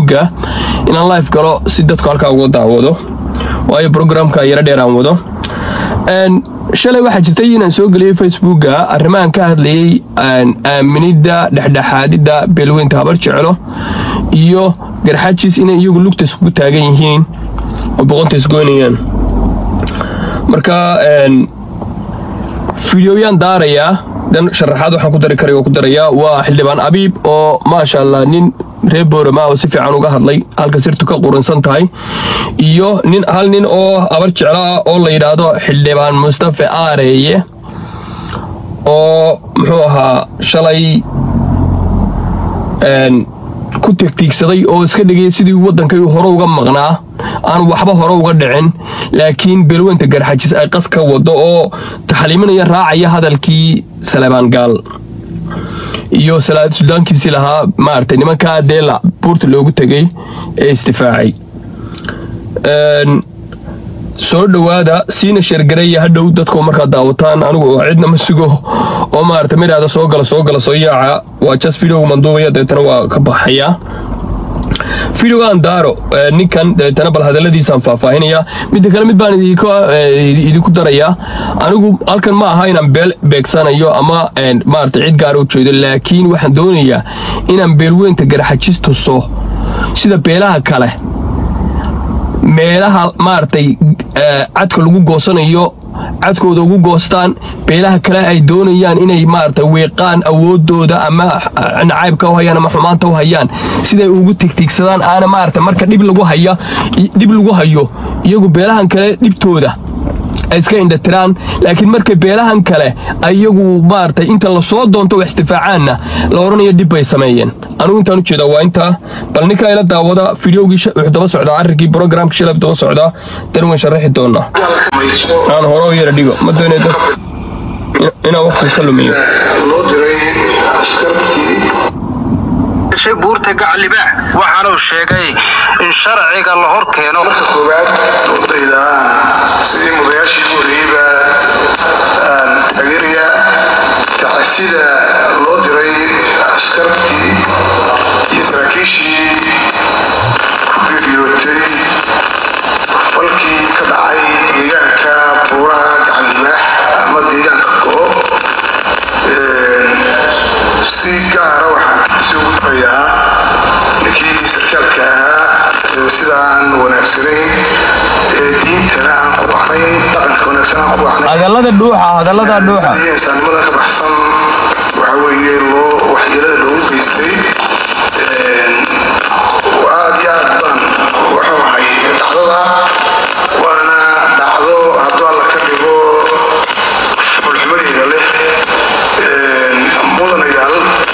facebooka inaan live galo si dadku halkaa uga daawado waayo programka yaro dheer aan wado shalay waxaa jirtay inaan soo geliyey facebooka arrimahan ka hadlayey aaminidda dhexdhexaadidda beelweynta habar jeclo iyo garxajis inay iyagu lugta iskugu taagan yihiin oo boqonta isgoynayaan marka fideoyaan daarayaa dan sharaxaad waxaan ku dari karay oo ku darayaa waa xildhibaan abiib oo maasha allah nin reer boorama oo si fiican uga hadlay halka sirtu ka quransan tahay iyo nin hal nin oo abar jeclo ah oo la yidhaahdo xildhibaan mustafe aareeye oo muxuu ahaa shalay ku tegtiigsaday oo iska dhigay sidii waddankay hore uga maqnaa aan waxba hore uga dhicin laakiin beelweynta garxajis ay qas ka wado oo taxliiminaya raacaya hadalkii salebaan gaal iyo suldaankiisii lahaa maaragtay nimankaa deela buurta loogu tegay ee istifaacay soo dhowaada siina sheergareeya hadhow dadku markaa daawataan anigu oo cidna ma sugo oo maarata midhaada soo gala soo gala soo yaaca waa jas videoga manduubaya dabeetana waa ka baxayaa videogaan daaro ninkan dabeetana bal hadalladiisaan faahfaahinaya midda kale mid baan idinku darayaa anigu halkan ma aha inaan beel beegsanayo ama maarata cid gaara u jeedo laakiin waxaan doonayaa inaan beelweynta garxajis tuso sida beelaha kale meelaha maaragtay cadka lagu goosanayo cadkooda ugu goostaan beelaha kale ay doonayaan inay maaragtay weeqaan awoodooda ama nacaybka u hayaan ama xumaanta u hayaan siday ugu tigtigsadaan aana maaragtay marka dhib lagu haya dhib lagu hayo iyagu beelahan kale dhibtooda ay iska indhatiraan laakiin markay beelahan kale iyagu maaragtay inta lasoo doonto wax istifaacaanna la odhanayo dhib bay sameeyeen anugu intaan u jeedaa waa intaa bal ninkaa ila daawada fideogii wuxuu daba socdaa arrinkii brogramka shalab daba socdaa dan waan sharaxi doonaa aan hore u yara dhigo ma doonay dad inaan waqti ka lumiyo loo diray askartii buurta gaclibaax waxaanuu sheegay in sharciga la hor keeno marka koowaad ardayda sidii mudayaashii ugu horreeyeyba taageeraya tacsida loo diray askartii iyo saraakiishii ku geeriyootay falkii ka dhacay deegaanka buuraha gaclibaax ama deegaanka go si gaara waxaan si ugu darayaa ninkii sarkaalka ahaa sidaan wanaagsanayn ee diintana aan ku baxnayn dhaqanka wanaagsan aan ku baxnayn hadallada dhuuxa hadallada dhuuxa iyo insaanimada ka baxsan waxa weeye loo waxyeelada loogu geystay aad iyo aad baan wuxuu ahay dhacdada waana dhacdo hadduu alla ka dhigo fulxumadeeda leh mudanayaal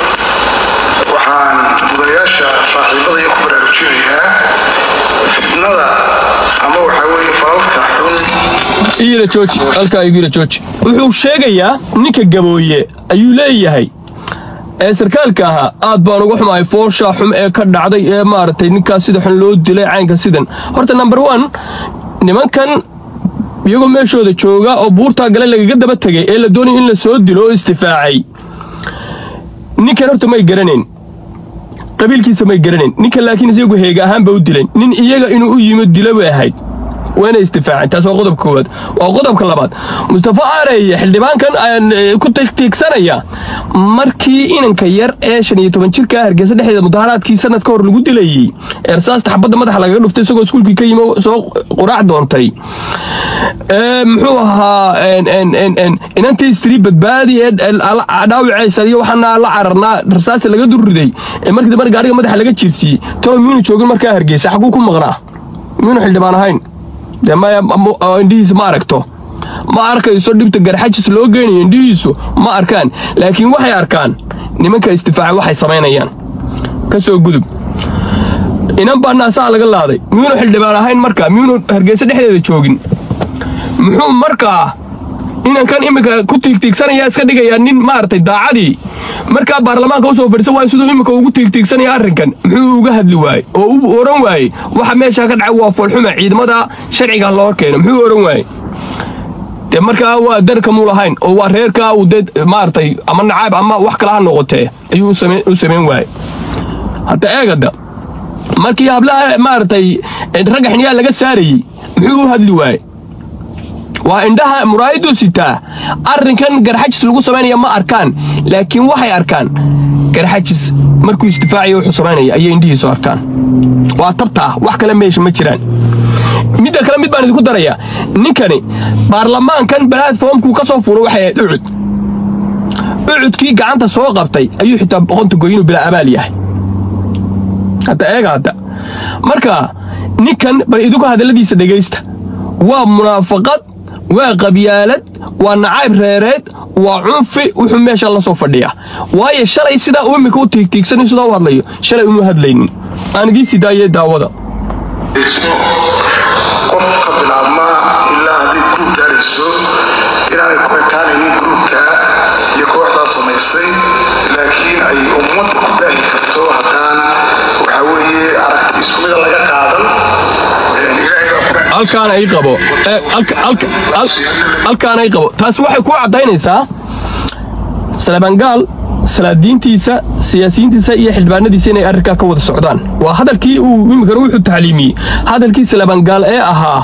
waxaan mudanayaasha saaxiibada iyo ku baraarujinayaa fitnada ama waxaa weeye falalka xun iila jooji halkaa igiila jooji wuxuu sheegayaa ninka gabooye ayuu leeyahay ee sarkaalka ahaa aad baan uga xumahay foosha xum ee ka dhacday ee maaragtay ninkaas sida xun loo dilay caynka sidan horta number one nimankan iyagoo meeshooda jooga oo buurtaa gale lagaga daba tegay ee la doonaya in la soo dilo oo istifaacay ninkan horta may garanayn qabiilkiisa may garanayn ninkan laakiin isagu heega ahaanba u dilan nin iyaga inuu u yimid dilo bay ahayd waana istifaaceen taas waa qodobka koowaad waa qodobka labaad mustafa aareye xildhibaankan ku tiigsanaya markii inanka yar ee shan iyo toban jirka hargeysa dhexdeeda mudaharaadkii sanad ka hor lagu dilayey eersaasta xabadda madaxa lagaga dhuftay isagoo iskuulkii ka yimi soo quraac doontay muxuu ahaa inantii istrii badbaadi ee dhaawacaysa iyo waxaana la cararnaa rasaasta laga durriday ee markii dambe gaariga madaxa laga jiirsiiyey tolo miyunu joogin markaa hargeysa xaguu ku maqnaa miyunu xildhibaan ahayn dee maya indhihiisa ma aragto ma arkayso dhibta garxajis loo geynayo indhihiisu ma arkaan laakiin waxay arkaan nimanka istifaaca waxay samaynayaan ka soo gudub inan baa naasaha laga laaday miyuunu xildhibaan ahayn markaa miyuunu hargeysa dhexdeeda joogin muxuu markaa inankan iminka ku tiigtiigsanaya iska dhigayaa nin maaragtay daacadii markaa baarlamaanka usoo fadhiisan waayo siduu iminka ugu tiigtiigsanaya arrinkan muxuu uga hadli waayey oo u oran waayey waxa meesha ka dhacay waa foolxuma ciidamada sharciga loo keeno muxuu oran waayey dee markaa waa darka muu lahayn oo waa reerkaa uu dee maaragtay ama nacaab ama wax kale ha noqotee ayuu u samayn waayey hadda eegada markii hablaha maaragtay ragga xiniyaa laga saarayey muxuu u hadli waaye waa indhaha muraayaduu sitaa arrinkan garxajis lagu samaynaya ma arkaan laakiin waxay arkaan garxajis markuu isdifaacayo wuxuu samaynaya ayay indhihiisu arkaan waa tabtaa wax kale meesha ma jiraan midda kale mid baan idinku darayaa ninkani baarlamaankan balaadfoomkuu ka soo fuuro waxay ahayd ucud ucudkii gacanta soo qabtay ayuu xitaa boqonta goyinuu bilaa abaal yahay hadda eega hadda marka ninkan bal idinku hadalladiisa dhegaysta waa munaafaqad waa qabyaalad waa nacayb reereed waa cunfi wuxuu meesha la soo fadhiyaa waayo shalay sidaa uu imika u tiigtiigsan sidaa u hadlayo shalay uma hadlaynin aan igii sii daayee daawada qof ka bilaabma ilaa hadday guruub gaarayso inaanay ku ekaanaynin guruubka iyo kooxdaa samaysay laakiin ay ummadda ku baahi karto haddaan waxaa weeye aragti isku mida laga qaadan ilaahay baa ku halkaana ii qabo ee, halka- halka- hal- halkaana ii qabo taasi waxay ku caddaynaysaa salabangaal salaadiintiisa siyaasiyiintiisa iyo xildhibaanadiisa inay arrinkaa ka wada socdaan waa hadalkii uu imikana wuxuu tacliimiyey hadalkii salabangaal ee ahaa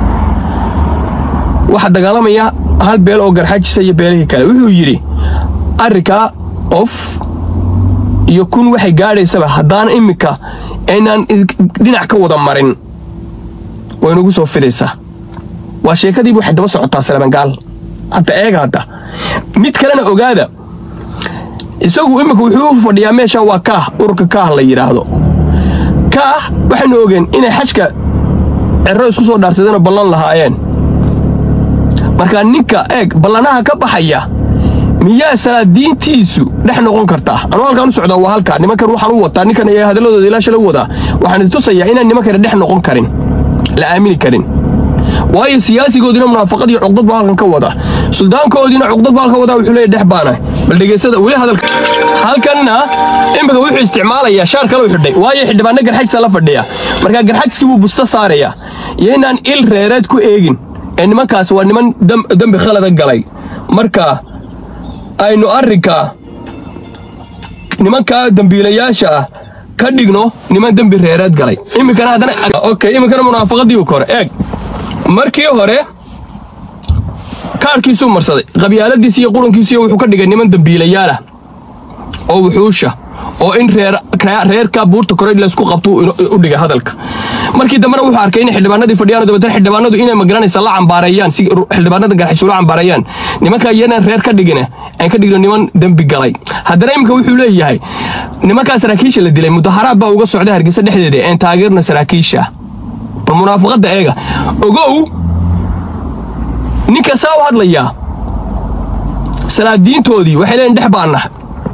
waxaa dagaalamaya hal beel oo garxajisa iyo beelihii kale wuxuu yidhi arrinkaa qof iyo kun waxay gaadhaysaba haddaan iminka aynaan is- dhinac ka wada marin way nagu soo fidaysaa waa sheekadiibu waxay daba socotaa salabangaal hadda eega hadda mid kalena ogaada isagu imika wuxuu u fadhiyaa meesha waa kaah ururka kaah la yidhaahdo kaah waxaynu ogeen inay xajka cerro isku soo dhaarsadeenoo ballan lahaayeen marka ninka eeg ballanaha ka baxaya miyaa salaadiintiisu dhex noqon kartaa anuu halkaan u socdaa waa halkaa nimankan waxaan u wataa ninkan ee hadalladooda ilaa shala wadaa waxaan tusayaa inaan nimankana dhex noqon karin la aamini karin waayo siyaasigoodina munaafaqad iyo cuqdad baa halkan ka wada suldaankoodiina cuqdad baa halkan wadaa wuxuu leeyahy dhex baana bal dhegeysada weli hadalka halkanna imika wuxuu isticmaalayaa shaar kale u xidhay waayo xildhibaano garxajisa la fadhiya markaa garxajiskii buu busto saaraya iyo inaan il reereed ku eegin ee nimankaas waa niman dam- dembi khalada galay marka aynu arrinka nimankaa dembiilayaasha ah ka dhigno niman dembi reereed galay iminkana haddana okay iminkana munaafaqadii kore eeg markii hore kaarkiisuu marsaday qabyaaladiisi iyo qurankiisiiyo wuxuu ka dhigay niman dembiilayaalah oo wuxuusha oo in reer reerka buurta kore laysku qabto u dhigay hadalka markii dambena wuxuu arkay in xildhibaanadii fadhiyaan dabeetana xildhibaanadu inay magaranaysa la cambaareeyaan si xildhibaanada garxishu la cambaareeyaan nimanka iyana reer ka dhigina aan ka dhigno niman dembi galay haddana iminka wuxuu leeyahay nimankaa saraakiisha la dilay mudaharaad baa uga socda hargeysa dhexdeeda een taageerna saraakiisha bal munaafaqadda eega ogow ninka saa u hadlayaa salaadiintoodii waxay leeyihin dhex baanah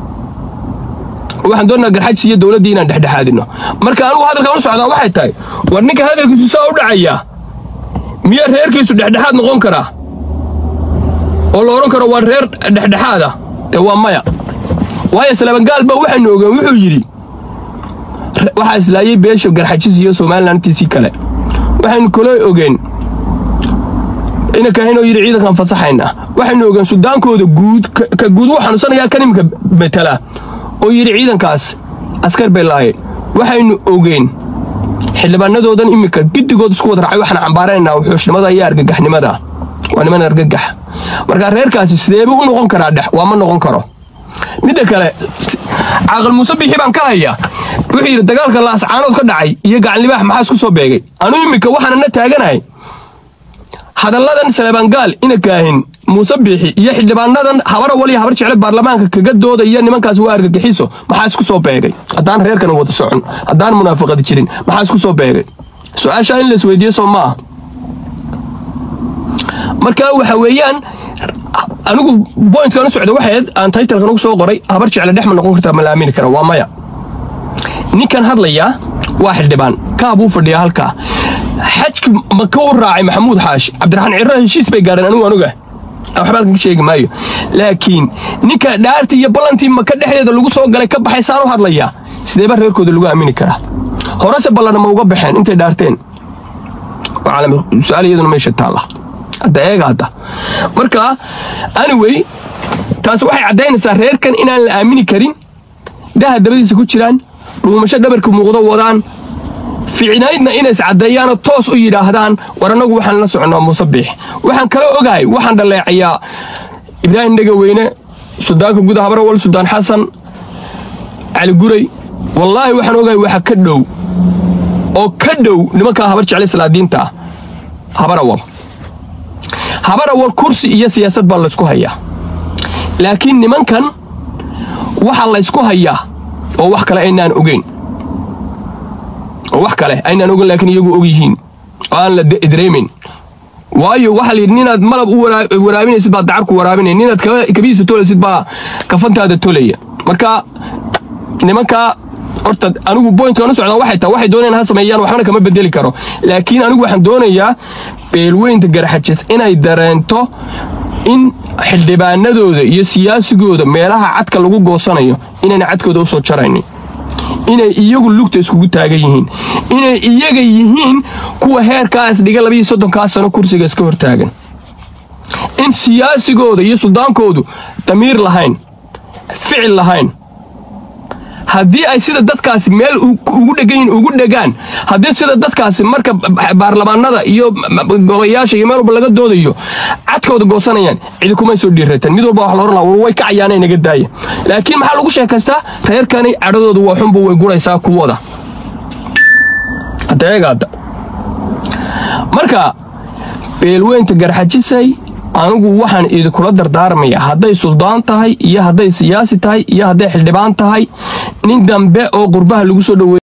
waxaan doonaa garxajis iyo dowladdii inaan dhexdhexaadino marka anigu hadalkan u socdaa waxay tahay war ninka hadalkiisu saa u dhacayaa miyaa reerkiisu dhexdhexaad noqon karaa oo la odhan karo waa reer dhexdhexaada dee waa maya waayo salabangaal baa waxaynu ogeen wuxuu yidhi waxaa islaayay beesha garxajis iyo somalilantiisii kale waxaynu kaloo ogeen ina kahinoo yidhi ciidankan fasaxayna waxaynu ogeen sudaankooda guud ka guud wuu xanuunsanayaa kan imika metela oo yidhi ciidankaas askar bay lahayn waxaynu ogeen xildhibaanadoodan iminka giddigood isku wada raacay waxaan cambaaranaynaa wuxuushnimada iyo argagaxnimada waa niman argagax marka reerkaasi sideebuu u noqon karaa dhex waa ma noqon karo midda kale caaqil muuse bixi baan ka hayaa wuxuu yidhi dagaalka laascaanood ka dhacay iyo gacanlibaax maxaa isku soo beegay anuu iminka waxaanana taaganahay hadalladan salabangaal ina kaahin muuse biixi iyo xildhibaanadan habara waliya habar jecle baarlamaanka kaga doodaya nimankaas waa argagixiso maxaa isku soo beegay haddaan reerkan wada socon haddaan munaafaqadi jirin maxaa isku soo beegay su-aashaa in laisweydiiyo soo maaha marka waxa weeyaan anigu bointkan u socda waxayd aan taytalkan ugu soo qoray habar jecle dhex ma noqon kartaa ma la aamini kara waa maya ninkan hadlayaa waa xildhibaan kaabuu fadhiyaa halkaa xajki maka u raacay maxamuud xaashi cabdiraxmaan cirro heshiis bay gaadheen anigu anuga waxba halkan ka sheegi maayo laakiin ninka dhaartii iyo ballantii maka dhexdeeda lagu soo galay ka baxay saan u hadlayaa sideeba reerkooda lagu aamini karaa horese ballana ma uga baxeen intay dhaarteen su-aal iyaduna meesha taalla hadda eega hadda marka anyway taas waxay caddaynaysaa reerkan inaan la aamini karin daha dabadiisa ku jiraan dhuumasho dhabarka muuqdo wadaan ficnaydna inay iscaddeeyaanoo toos u yidhaahdaan war annagu waxaan la soconnaa muuse biix waxaan kala ogahay waxaan dhaleecayaa ibraahim dhegaweyne sudaanka guud habrawal sudaan xasan cali guray wallaahi waxaan ogahay waxa ka dhow oo ka dhow nimankaa habar jeclay salaadiinta ah habarawal habarawal kursi iyo siyaasad baa laysku hayaa laakiin nimankan waxaa laysku hayaa oo wax kale aynaan ogeyn oo wax kale aynaan ogeyn laakiin iyagu og yihiin oo aan la dareemayn waayo waxaa la yidhi ninaad malab u waraabinaysid baad dacarku waraabinay ninaad kabihiisa tolaysid baa kafantaada tolaya marka nimankaa horta anigu bointkan u socdaa waxay tahay waxay doonayaan ha sameeyaan waxbana kama bedeli karo laakiin anigu waxaan doonayaa beelweynta garxajis inay dareento in xildhibaanadooda iyo siyaasigooda meelaha cadka lagu goosanayo inayna cadkooda u soo jaraynin inay iyagu lugta iskugu taagan yihiin inay iyaga yihiin kuwa heerkaas dhiga labiiyo soddonkaa sano kursiga iska hortaagan in siyaasigooda iyo suldaankoodu damiir lahayn ficil lahayn haddii ay sida dadkaasi meel ugu dhegan ugu dhegaan haddii sida dadkaasi marka baarlamaanada iyo golayaasha iyo meel walba laga doodayo cadkooda goosanayaan cidi kumay soo dhiirataan mid walba wax la oran laha war way kacayaanay naga daaya laakiin maxaa lagu sheekaystaa reerkani cadhadoodu waa xunbu way guraysaa kuwada adeegaada marka beelweynta garxajisay anigu waxaan idinkula dardaarmaya hadday suldaan tahay iyo hadday siyaasi tahay iyo hadday xildhibaan tahay nin dambe oo qurbaha lagu soo dhoweey